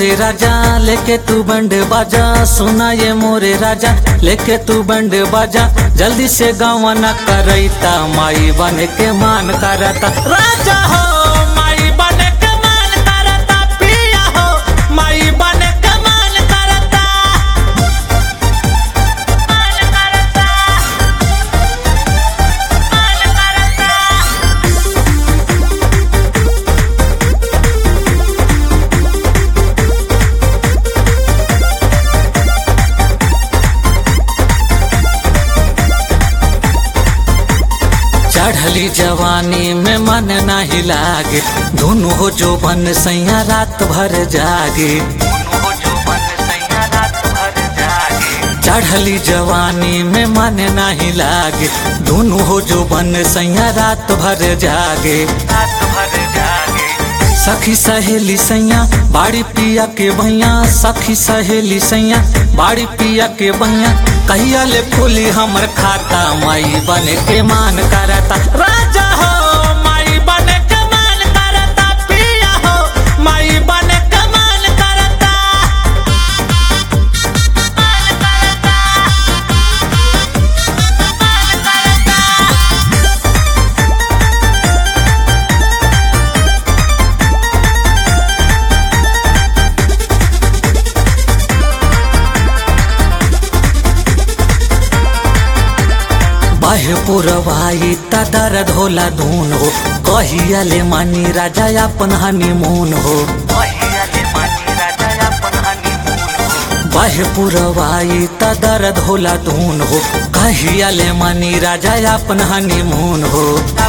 मोरे राजा लेके तू बंड बाजा सुना ये मोरे राजा लेके तू बंड बाजा जल्दी से गाँव न करैता माई बन के मान करता राजा हो माई बन के मान करता पिया हो माई बन के मान करता मान करता मान करता चढ़ली जवानी में मन नहीं लागे दोनों हो जो बन सैया रात भर जागे चढ़ली जवानी में मन नहीं लागे दोनों हो जो बन सैया रात भर जागे रात भर जागे सखी सहेली सैया बाड़ी पिया के भैया सखी सहेली सैया बाड़ी पिया के भैया कहिया ले फूली हमर खाता माई बन के मान करता राजा हो माई बन के मान करता पिया हो माई बन के मान करता मान करता मान करता बाहे पुरवाई त दर्द होला धून हो कहिया ले मानी राजा अपन हनीमून हो बाहे पुरवाई त दर्द होला धून हो कहिया ले मानी राजा अपन हनीमून हो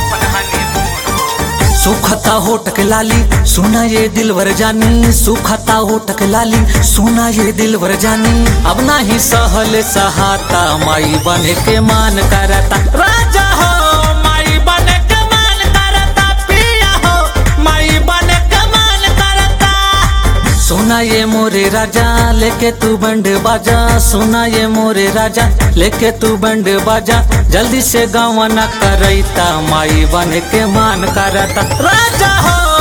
सुखता होट के लाली सुना ये दिलवर जानी सुखता होट के लाली सुना ये दिलवर जानी अब ना ही सहल सहाता माई बन के मान करता राजा हो माई बन के मान करता पिया हो माई बन के मान करता सुना ये मोरे राजा लेके तू बंड बाजा सुना ये मोरे राजा लेके तू बंड बाजा जल्दी से गाँव न करैता माई बन के मान करता राजा हो